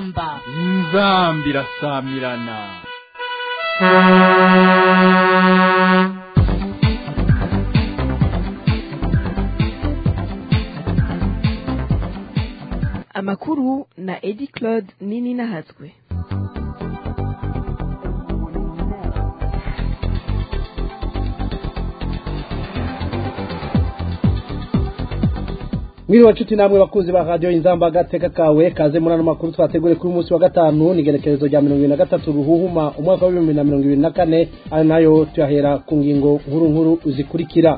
inzamba inzamba irasamirana amakuru na edi claude nini nahatswe mwiriwe nshuti namwe bakunzi ba radiyo inzamba agateka kawe kaze muri ano makuru twategure kuri umunsi wa gatanu ni igerekerezo rya mirongo ibiri na gatatu ruhuhuma umwaka w'ibihumbi na mirongo ibiri na kane ayo nayo tuyahera ku ngingo nkuru nkuru zikurikira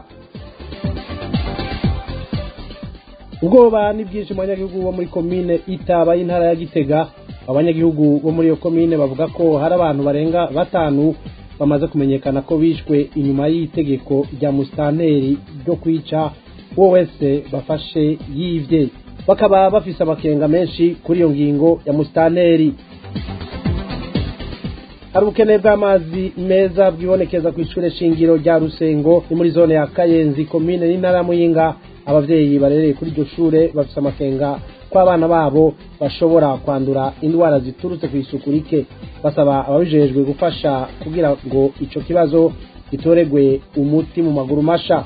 ubwoba ni bwinshi mu banyagihugu bo muri komine itaba y'intara ya gitega abanyagihugu bo muri iyo komine bavuga ko hari abantu barenga batanu bamaze kumenyekana ko bishwe inyuma y'itegeko rya musitanteri ryo kwica uwo wese bafashe yibye bakaba bafise amakenga menshi kuri iyo ngingo ya musitanteri hari ubukene bw'amazi meza bwibonekeza ku ishure shingiro rya rusengo ni muri zone ya kayenzi komine n'intara ya muyinga abavyeyi barereye kuri iryo shure bafise amakenga ko abana babo bashobora kwandura indwara ziturutse ku isuku rike basaba ababijejwe gufasha kugira ngo ico kibazo gitoregwe umuti mu maguru masha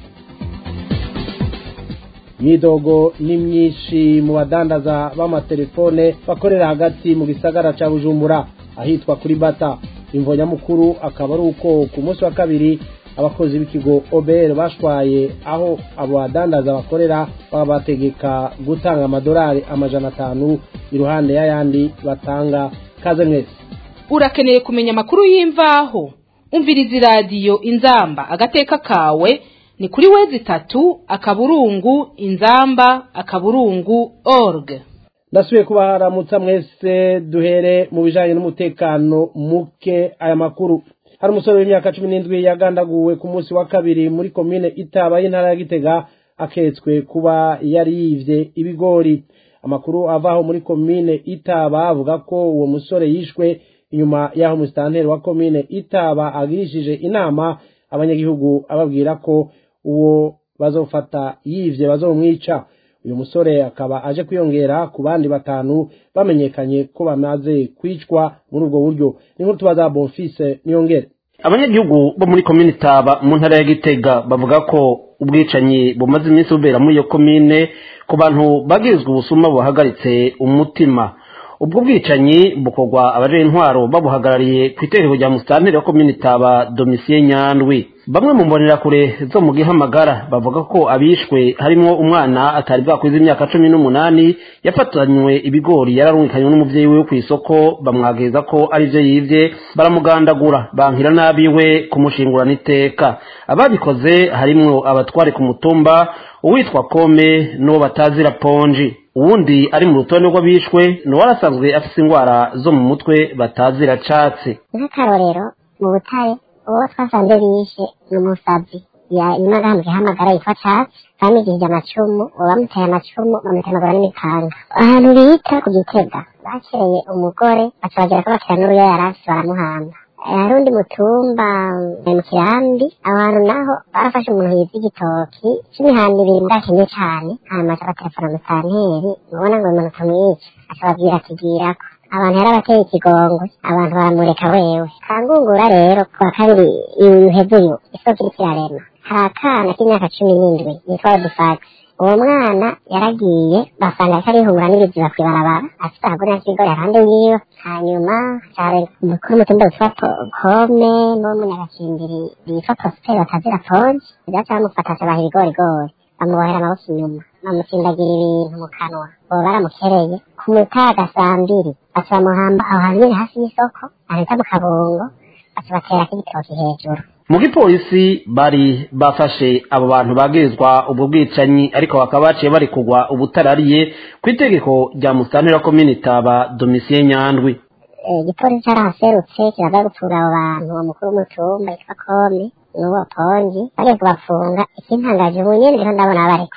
imyidogo ni myinshi mu badandaza b'amatelefone bakorera hagati mu gisagara ca bujumbura ahitwa kuri bata imvo nyamukuru akaba ari uko ku munsi wa kabiri abakozi b'ikigo obr bashwaye aho abo badandaza bakorera babategeka gutanga amadolari amajana atanu iruhande y'ayandi batanga kaze mwese urakeneye kumenya amakuru y'imvaho umviriza iradiyo inzamba agateka kawe ni kuri wezi itatu akaburungu inzamba akaburungu org ndasubiye kubaharamutsa mwese duhere mu bijanye n'umutekano muke aya makuru hari umusore w'imyaka cumi n'indwi yagandaguwe ku munsi wa kabiri muri komine itaba y'intara ya gitega aketswe kuba yari yivye ibigori amakuru avaho muri komine itaba avuga ko uwo musore yishwe inyuma y'aho umusitanteri wa komine itaba agirishije inama abanyagihugu ababwira ko uwo bazofata yivye bazomwica uyu musore akaba aje kwiyongera ku bandi batanu bamenyekanye ko bamaze kwicwa muri ubwo buryo ni nkuru tubaza bonfise niyongere abanyagihugu bo muri komine taba mu ntara ya gitega bavuga ko ubwicanyi bumaze iminsi bubera muri iyo komine ku bantu bagirizwa ubusuma buhagaritse umutima ubwo bwicanyi bukorwa abaje intwaro babuhagarariye ku itegeko rya musitanteri wa komine taba domisiye nyandwi bamwe mu mbonerakure zo mu gihamagara bavuga ko abishwe harimo umwana atari bwakwiza imyaka cumi n'umunani yafatanywe ibigori yararungikanywe n'umuvyeyi we ku isoko bamwageza ko ari vyo yivye baramugandagura bankira nabiwe kumushingurana iteka ababikoze harimwo abatware ku mutumba uwitwa kome n'uwo batazira ponji uwundi ari mu rutonde rw'abishwe ni warasanzwe afise ingwara zo mu mutwe batazira catsi nk'akarorero mu butare uwo twasanze bishe ni umusazi nyuma agahambwe hamagara yitwa catsi bamigirije amacumu uwo bamuteye amacumu bamutemagura n'imipanga ahantu bita ku gitega bakereye umugore baca bagira ko bakira n'uruyo yarasi baramuhamba hari undi mutumba mu kirambi abantu naho barafashe umuntu yiza igitoki c'imihanda ibiri mudakimye cane hanyuma aca batelefona musanteri mubona ngo umuntu tumwice aca babwira atugirako abantu yari abateye ikigongwe abantu baramureka wewe kangungura rero kuwa kabiri uheze uyu isoko iriko irarema hari akana k'imyaka cumi n'indwi yitwa odifagisi uwo mwana yaragiye basanga ariko arihungura n'ibiziba kw'ibarabara afite akaguni k'ibigori ahande yiwe hanyuma cyane umukuru w'umutumba witwa kome n'uw'umunyagacimbiri yitwa prosperi batazira ponji byaca bamufata acabaha ibigorigori bamubohera amaboko inyuma bamutsindagira ibintu mu kanwa uwo baramukereye ku mutaga saa mbiri baca bamuhamba aho hantu nyine hafi y'isoko ahita mu kabungo baca baterako igitoki hejuru mu gipolisi bari bafashe abo bantu bagirizwa ubwo bwicanyi ariko bakaba baciye bari kugwa ubutarariye ku itegeko rya musitanteri wa komine taba domisiye nyandwi igipolisi carahaserutse kiraza gufunga abo bantu uwo mukuru w'umutumba yitwa kome n'uwo ponji bagiye kubafunga ikintangaje ubu nyene ndiho ndabona barekuye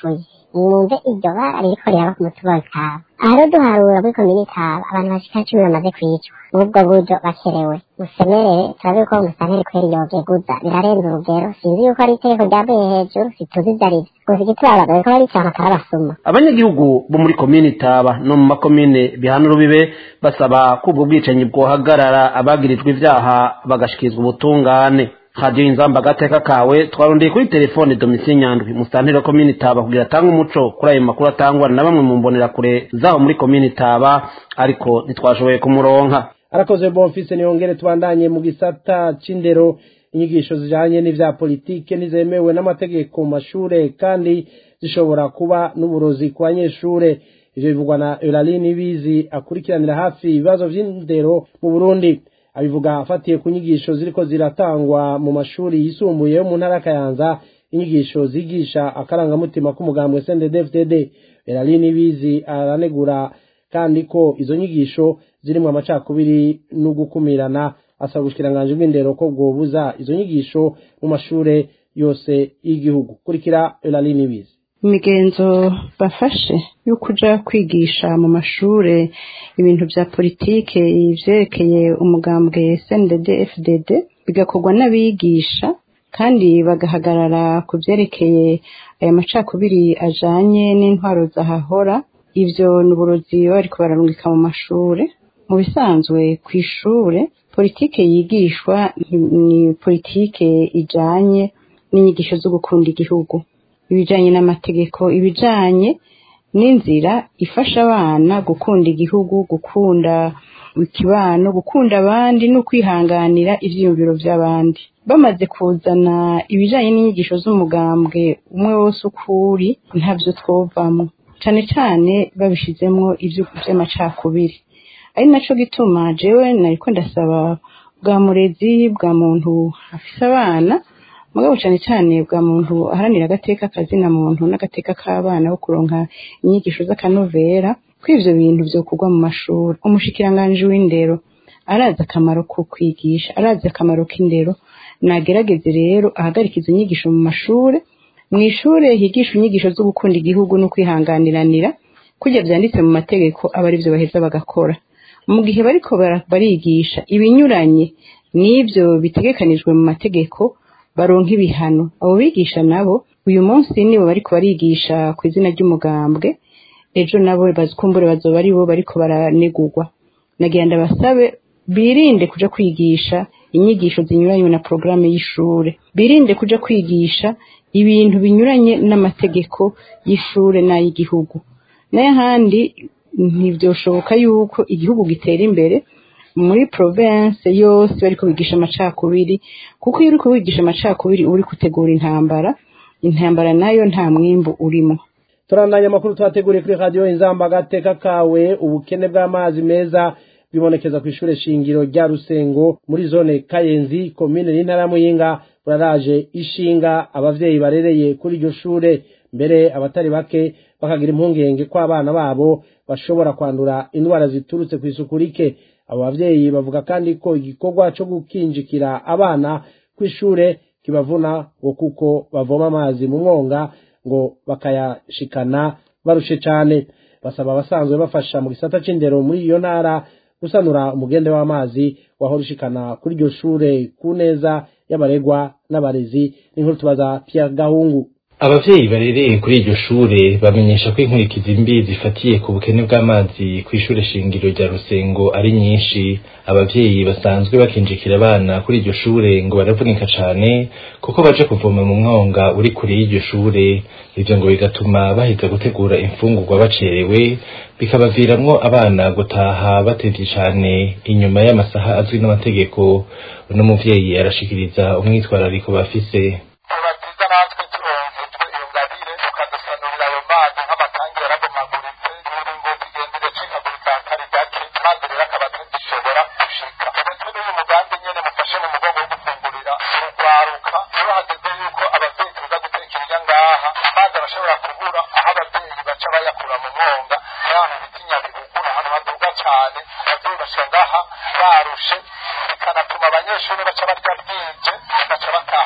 mwumve iryo bara ririko riraba ku mutumba w'itaba aha rero duharura muri komini itaba abantu bashika cumi bamaze kwicwa n'ubwo buryo bakerewe musemerere turabe ko musanteri kweri yogeguza birarenze urugero sinzi yuko ari itegeko ryavuye hejuru situzi ivyo arivyo gusa igitubaba bariko barica amakara basuma abanyagihugu bo muri komine itaba no mu makomine bihana urubibe basaba ko ubwo bwicanyi bwohagarara abagirijwe ivyaha bagashikirizwa ubutungane radiyo inzamba agateka kawe twarondeye kuri telefone domisiyo nyandwi musitanteri wa komine itaba kugira atange umuco kuri ayo makuru atangwa na bamwe mu mbonerakure zaho muri komine itaba ariko ntitwashoboye kumuronka arakoze bonfise niyongere tubandanye mu gisata c'indero inyigisho zijanye n'ivya politike ntizemewe n'amategeko mu mashure kandi zishobora kuba n'uburozi ku banyeshure ivyo bivugwa na Eulaline Bizi akurikiranira hafi ibibazo vy'indero mu Burundi abivuga afatiye ku nyigisho ziriko ziratangwa mu mashuri yisumbuye yo mu ntara ya Kayanza inyigisho zigisha akarangamutima k'umugambwe CNDD-FDD Eulaline Bizi aranegura kandi ko izo nyigisho zirimwo amacakubiri no gukumirana asaba ubushikiranganji bw'indero ko bwobuza izo nyigisho mu mashure yose y'igihugu kurikira Eulaline Bizi imigenzo bafashe yo kuja kwigisha mu mashure ibintu vya politike ivyerekeye umugambwe CNDD FDD bigakorwa n'abigisha kandi bagahagarara ku vyerekeye aya macakubiri ajanye n'intwaro zahahora ivyo ni uburozi baba bariko bararungika mu mashure mu bisanzwe kw'ishure politike yigishwa ni politike ijanye n'inyigisho zo gukunda igihugu ibijanye n'amategeko ibijanye n'inzira ifasha abana gukunda igihugu gukunda ikibano gukunda abandi no kwihanganira ivyiyumviro vy'abandi bamaze kuzana ibijanye n'inyigisho z'umugambwe umwe wose ukuri ntavyo twovamwo cane cane babishizemwo ivyo vy'amacakubiri ari naco gituma jewe nariko ndasaba bwa murezi bwa muntu afise abana mugabo cane cane bwa muntu aharanira agateka kazina muntu n'agateka k'abana bo kuronka inyigisho z'akanovera ko ivyo bintu vyokorwa mu mashuri umushikiranganji w'indero arazi akamaro ko kwigisha arazi akamaro k'indero nagerageze rero ahagarika izo nyigisho mu mashure mw'ishure higisha inyigisho zo gukunda igihugu no kwihanganiranira kurya vyanditse mu mategeko aba arivyo baheza bagakora mu gihe bariko barigisha ibinyuranye n'ivyo bitegekanijwe mu mategeko baronka ibihano abo bigisha nabo uyu munsi nibo bariko barigisha ku izina ry'umugambwe ejo nabo bazikumbure bazoba ari bo bariko baranegurwa nagira ndabasabe birinde kuja kwigisha inyigisho zinyuranye na porogaramu y'ishure birinde kuja kwigisha ibintu binyuranye n'amategeko y'ishure n'ay'igihugu n'ahandi ntivyoshoboka yuko igihugu gitera imbere muri province yose bariko bigisha amacakubiri kuko iyo uriko wigisha amacakubiri uri gutegura intambara intambara nayo nta mwimbu urimo turandanya amakuru twateguriye kuri radiyo inzamba agateka kawe ubukene bw'amazi meza bibonekeza ku ishure shingiro rya rusengo muri zone kayenzi komine n'intara muyinga buraraje ishinga abavyeyi barereye kuri iryo shure mbere abatari bake bakagira impungenge ko abana babo bashobora kwandura indwara ziturutse ku isuku rike abo bavyeyi bavuga kandi ko igikorwa co gukinjikira abana kw'ishure kibavuna ngo kuko bavoma amazi mu mwonga ngo bakayashikana barushe cane basaba abasanzwe bafasha mu gisata c'indero muri iyo ntara gusanura umugende w'amazi wahora ushikana kuri iryo shure ku neza y'abaregwa n'abarezi n'inkuru tubaza Pierre Gahungu abavyeyi barereye kuri iryo shure bamenyesha ko inkurikizi mbi zifatiye ku bukene bw'amazi ku ishure shingiro rya rusengo ari nyinshi abavyeyi basanzwe bakinjikira abana kuri iryo shure ngo baravunika cane kuko baje kuvoma mu mwonga uri kure y'iryo shure ivyo ngo bigatuma baheza gutegura imfungurwa bacerewe bikabaviramwo abana gutaha batevye cane inyuma y'amasaha azwi n'amategeko uno muvyeyi arashikiriza umwitwarariko bafise tubaziza natwe turonkejwe iyo ngabire tukadusanurira ayo mazi nk'amatangi yarabomaguritse imiringoti igenda iracikagurika kari gake mazi rero akaba atagishobora gushika ndetse n'uyu mugambi nyene mufashe mu mugongo wo gufungurira urugwaruka iyo hageze yuko abavyeyi tuza guteka irya ngaha amazi arashobora kubura aho abavyeyi baca bayakura mu mwonga n'ahantu bita inyabihugu ahantu haduga cane abavyeyi bashika ngaha barushe bikanatuma abanyeshuri baca barya bwije baca bataha bwije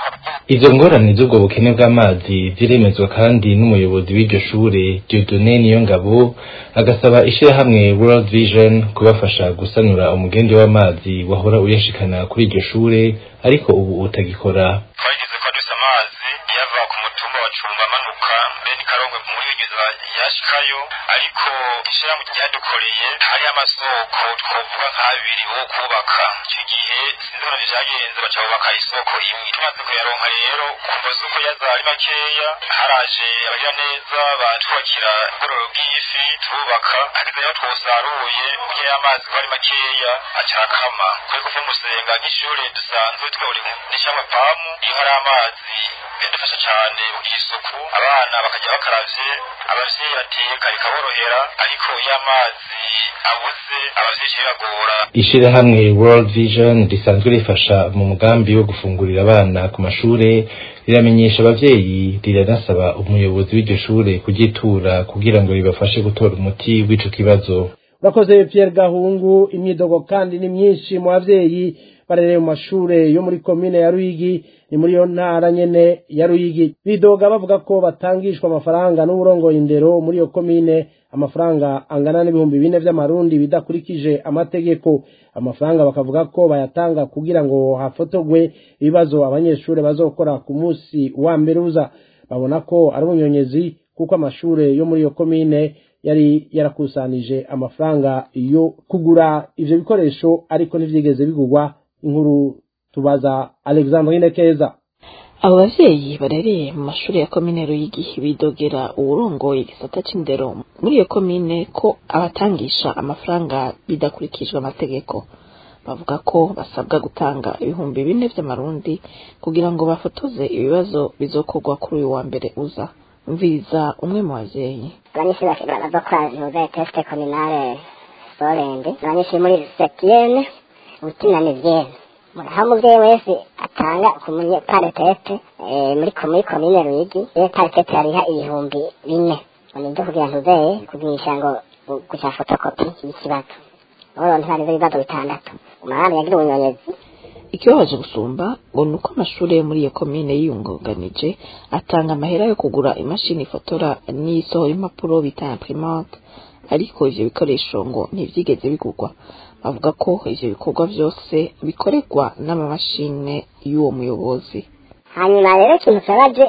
izo ngorane z'ubwo bukene bw'amazi ziremezwa kandi n'umuyobozi w'iryo shure Dieudonné Niyongabo agasaba ishirahamwe World Vision kubafasha gusanura umugenzi w'amazi wahora uyashikana kuri iryo shure ariko ubu utagikora twagize ko dufise amazi yava ku mutumba wa cumba amanuka mbere n'ikarongo muri bigeza yashikayo ariko ishirahamwe ryadukoreye hari amasoko twovuga nk'abiri wo kubaka icyo gihe sinzi ukuntu vyagenze baca bubaka isoko imwe tumaze kuyaronka rero kumva z'uko yaza ari makeya haraje abagira neza batwubakira ubwororo bw'ifi turubaka hageze aho twosaruye burya y'amazi ko ari makeya aca arakama kuri kuva musenga nk'ishure dusanzwe twaburi n'ishyamba pamu iyo hari amazi biradufasha cane kugira isuku abana bakajya bakaravye abavyeyi bateka bikaborohera ariko iyo amazi abuze abavyeyi biragora ishirahamwe World Vision risanzwe rifasha mu mugambi wo gufungurira abana ku mashure riramenyesha abavyeyi riranasaba umuyobozi w'iryo shure kugitura kugira ngo ribafashe gutora umuti w'ico kibazo urakoze Pierre Gahungu imyidogo kandi ni myinshi mu bavyeyi barereye mu mashure yo muri komine ya Ruyigi ni muri yo ntara nyene ya Ruyigi bidoga bavuga ko batangishwa amafaranga n'uburongoye indero muri iyo komine amafaranga angana n'ibihumbi bine vy'amarundi bidakurikije amategeko amafaranga bakavuga ko bayatanga kugira ngo hafotogwe ibibazo abanyeshure bazokora ku munsi wa mbere uza babona ko ari ubunyonyezi kuko amashure yo muri iyo komine yari yarakusanije amafaranga yo kugura ivyo bikoresho ariko ntivyigeze bigurwa inkuru tubaza Alexandrine Keza abo bavyeyi barereye mu mashuri ya komine Ruyigi bidogera uwurongoye igisata c'indero muri iyo komine ko abatangisha amafaranga bidakurikijwe amategeko bavuga ko basabwa gutanga ibihumbi bine vy'amarundi kugira ngo bafotoze ibibazo bizokorwa kuri uyu wa mbere uza mviza umwe mu bavyeyi abanyeshuri bazokora nuze teste kominale sorende abanyeshuri muri septieme ubutina ni vyene aho umuvyeyi wese atanga ku paretete muri muri komine ruyigi iyo paretete yariha ibihumbi bine nivyo kugira ntuzeye kugirisha ngo guca fotokopi y'ikibazo oro ntibarizo ibibazo bitandatu umwami yagira ubunyonyezi ikibabaje gusumba ngo ni uko amashuri yo muri iyo komine yiyungunganije atanga amahera yo kugura imashini ifotora n'isohora impapuro bita imprimante ariko ivyo bikoresho ngo ntivyigeze bigurwa bavuga ko ivyo bikorwa vyose bikorerwa n'amamashine y'uwo muyobozi hanyuma rero ikintu kibabaje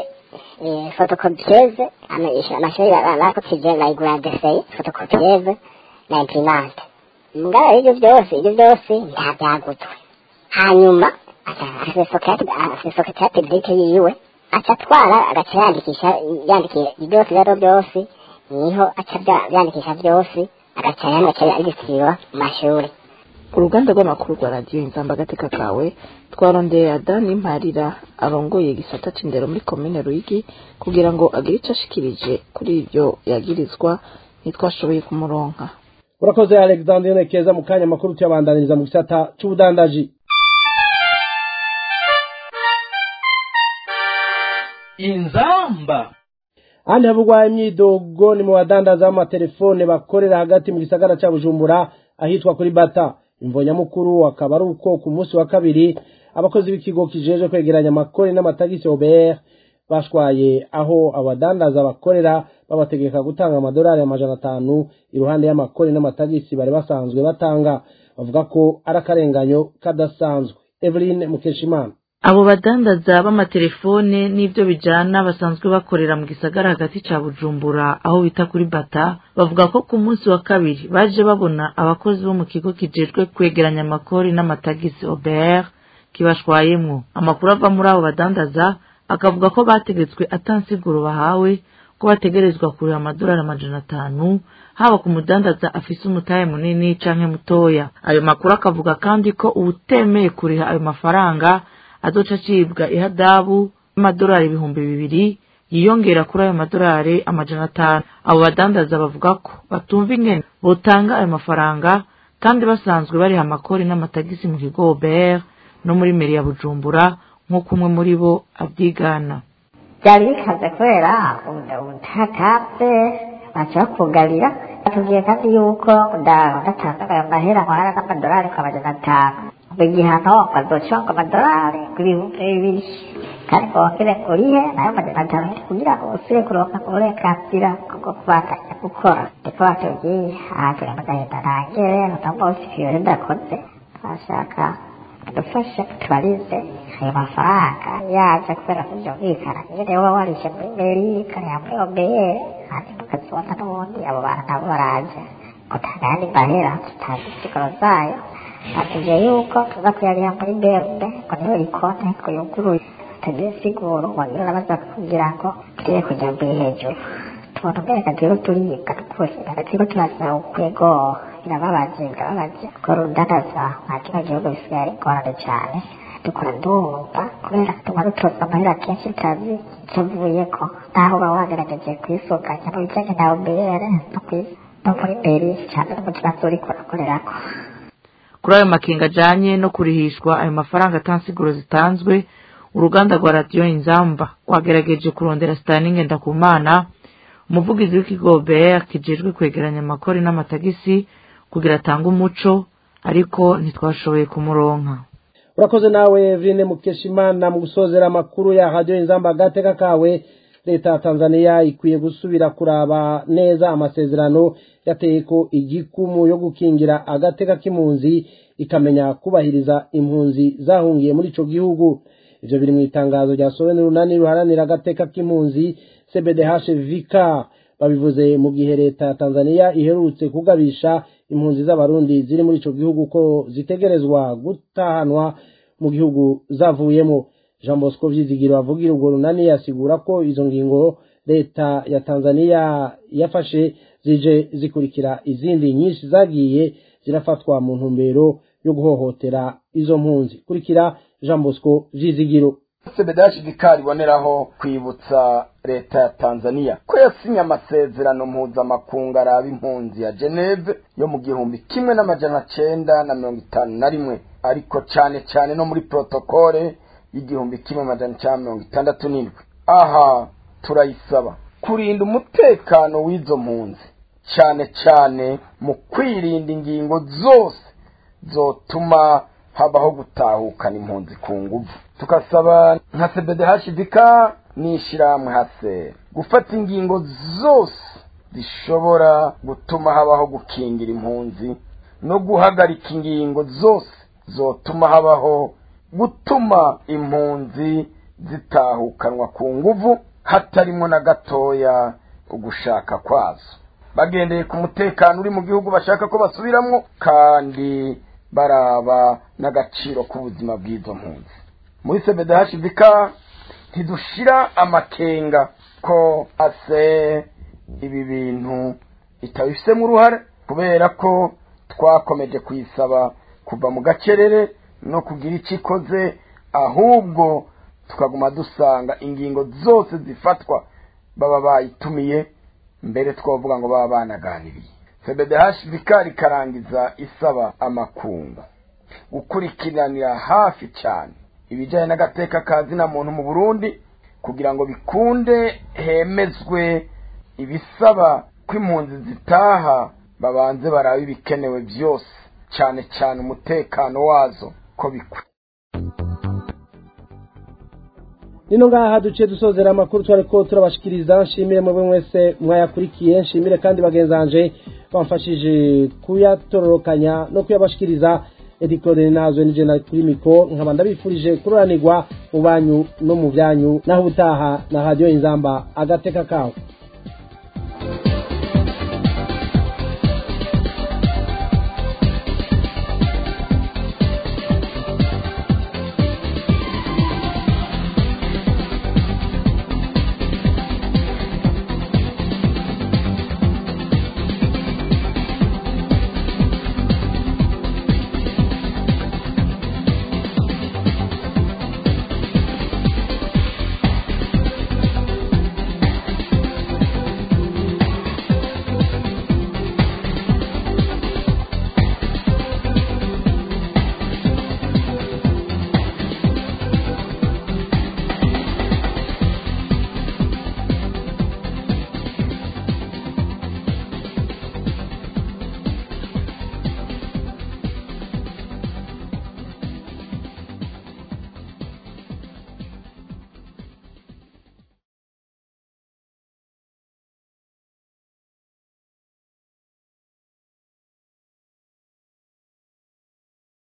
fotokopiyeze amashuri bakotije bayigura deseye fotokopiyeze na imprimante mugabo ivyo vyose ivyo vyose nta vyaguzwe hanyuma asesoketa publike yiwe aca atwara agaca yandikisha yandikiye byose byaro byose niho aca byandikisha byose agaca yandika yandikirwa mu mashuri uruganda rw'amakuru rwa radiyo inzamba agateka kawe twarondeye adani mparira arongoye igisata c'indero muri komine ruyigi kugira ngo agire ico ashikirije kuri ivyo yagirizwa ntitwashoboye kumuronka urakoze Alexandrine Keza mu kanya makuru tuyabandaniriza mu gisata c'ubudandaji inzamba ahandi havugwa imyidogo ni mu badandaza b'amatelefone bakorera hagati mu gisagara ca bujumbura ahitwa kuri bata imvo nyamukuru akaba ari uko ku munsi wa kabiri abakozi b'ikigo kijeje kwegeranya amakori n'amatagisi obert bashwaye aho abadandaza bakorera babategeka gutanga amadolari amajana atanu iruhande y'amakori n'amatagisi bari basanzwe batanga bavuga ko ari akarenganyo kadasanzwe eveline mukeshimana abo badandaza b'amatelefone n'ibyo bijana basanzwe bakorera mu gisagara hagati ca bujumbura aho bita kuri bata bavuga ko ku munsi wa kabiri baje babona abakozi bo mu kigo kijejwe kwegeranya amakori n'amatagisi obert kibashwayemwo amakuru ava muri abo badandaza akavuga ko bategetswe atansiguro bahawe ko bategerezwa kurira amadolari amajana atanu haba ku mudandaza afise umutahe munini canke mutoya ayo makuru akavuga kandi ko uwutemeye kuriha ayo mafaranga azoca acibwa ihadabu y'amadolari ibihumbi bibiri yiyongera kuri ayo madolari amajana atanu abo badandaza bavuga ko batumva ingene botanga ayo mafaranga kandi basanzwe bariha amakori n'amatagisi mu kigo obert no muri meri ya bujumbura nk'uko umwe muri bo abyigana byari bikaze kubera ubutakaze baca bakugarira batubwiye kandi yuko udatanga ayo mahera nkwara n'amadolari ku majana atanu igihano bazoconga amadolari ibihumbi bibiri kandi bongere urihe nayo majana atanu kugira ngo usubire kuronka uburenganzira bwo kubandanya gukora ndiko batubwiye aha turi mu gahinda ntangere uno munsi ibintu ndakoze bashaka dufashe tubarize ayo mafaranga yaje kubera kuvyumvikana nyene woba warishe muri meri kariya muri obeye hanyuma ukazibona n'ubundi abo bantu nabo baraje utangani mahera tutazi insiguro zayo atubwiye yuko tuza kuyariha muri berube ngo niho ikonte ngo yuguruye tutagira insiguro wagira urabaza kugira ngo tugiye kuja mbere hejuru tubona umenga rero turibwa n'ukuri turiko turazira ukwego birababaje birababaje ko rudanaza nka kino gihugu bisigaye ari ingorane cane dukora ndumva kubera tuma dutoza amahera kenshi tazi tuvuyeko naho uba wagerageje kwisuganya mu bijanye na obere no kwi- no muri mbere cane no mu kibazo uriko urakorerako kuri ayo makenga ajanye no kurihishwa ayo mafaranga atansiguro zitanzwe uruganda rwa radiyo inzamba rwagerageje kurondera sitaninge ndakumana umuvugizi w'ikigo br kijejwe kwegeranya amakori n'amatagisi kugira atange umuco ariko ntitwashoboye kumuronka urakoze nawe Eveline Mukeshimana mu gusozera amakuru ya radio inzamba agateka kawe leta ya Tanzania ikwiye gusubira kuraba neza amasezerano yateyeko igikumu yo gukingira agateka k'impunzi ikamenya kubahiriza impunzi zahungiye muri ico gihugu ivyo biri mu itangazo ryasohowe n'urunani ruharanira agateka k'impunzi CBDH Vika babivuze mu gihe leta ya Tanzania iherutse kugabisha impunzi z'abarundi ziri muri ico gihugu ko zitegerezwa gutahanwa mu gihugu zavuyemo Jean Bosco Vyizigiro avugira urwo runani yasigura ko izo ngingo leta ya Tanzania yafashe zije zikurikira izindi nyinshi zagiye zirafatwa mu ntumbero yo guhohotera izo mpunzi kurikira Jean Bosco Vyizigiro sebedashi vikari iboneraho kwibutsa leta ya tanzania ko yasinye amasezerano mpuzamakungu araba impunzi ya geneve yo mu gihumbi kimwe n'amajana cenda na mirongo itanu na rimwe ariko cane cane no muri protokole y'igihumbi kimwe amajana cenda mirongo itandatu n'indwi aha turayisaba kurinda umutekano w'izo mpunzi cane cane mu kwirinda ingingo zose zotuma habaho gutahukana impunzi ku nguvu tukasaba nka cbdhdk n'ishyirahamwe hase gufata ingingo zose zishobora gutuma habaho gukingira impunzi no guhagarika ingingo zose zotuma habaho gutuma impunzi zitahukanwa ku nguvu hatarimo na gatoya ugushaka kwazo bagendeye ku mutekano uri mu gihugu bashaka ko basubiramwo kandi baraba n'agaciro k'ubuzima bw'izo mpunzi muri cbdhdk ntidushira amakenga ko ase ibi bintu itabifisemo uruhare kubera ko twakomeje kuyisaba kuva mu gacerere no kugira icyo ikoze ahubwo tukaguma dusanga ingingo zose zifatwa baba bayitumiye mbere twavuga ngo baba banaganiriye cbdhdk rikarangiza isaba amakungu gukurikiranira hafi cyane ibijyanye n'agateka ka zina muntu mu burundi kugira ngo bikunde hemezwe ibisaba ko impunzi zitaha babanze barabe ibikenewe byose cyane cyane umutekano wazo ko bikwiye nino ngaha duciye dusozera amakuru twari ko turabashikiriza nshimire mwebwe mwese mwayakurikiye nshimire kandi bagenzanje bamfashije kuyatororokanya no kuyabashikiriza edikorere nazwe nije na kuri miko nkaba ndabifurije kuroranirwa mu banyu no mu byanyu naho ubutaha na radiyo inzamba agateka kawe